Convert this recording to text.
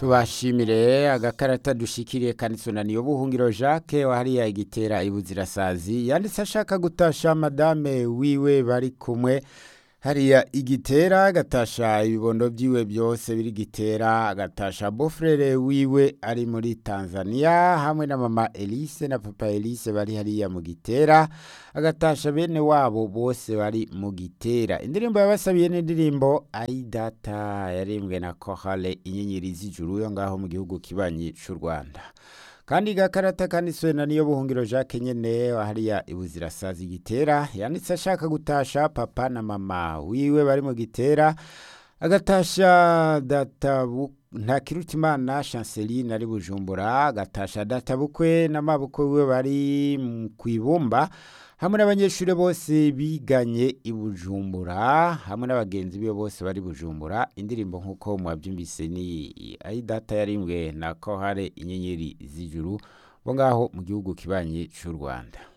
tubashimire agakarata dushikiriye kanisonani y'ubuhungiro Jacques wahariya igitera ibuzirasazi yanditse ashaka gutasha madame wiwe bari kumwe hariya igitera agatasha ibibondo vyiwe byose biri gitera agatasha bofrere wiwe ari muri Tanzania hamwe na mama Elise na papa Elise bari hariya mu gitera agatasha bene wabo bose bari mu gitera indirimbo yabasabiye n'indirimbo ari data yarimbwe na Chorale inyenyeri z'ijuru yo ngaho mu gihugu kibanyi c'u Rwanda kandi gakarata kanditswe na niyo buhungiro Jacques nyene hariya ibuzirasazi gitera yanditse ashaka gutasha papa na mama wiwe bari mu gitera agatasha data ntakirutimana chanceline ari bujumbura agatasha data bukwe n'amabukwe wiwe bari kwibumba hamwe n'abanyeshuri bose biganye i bujumbura hamwe n'abagenzi biwe bose bari bujumbura indirimbo nk'uko mwabyumvise ni ayi data yarimbwe na kohare inyenyeri z'ijuru bo ngaho mu gihugu kibanyi cy'u rwanda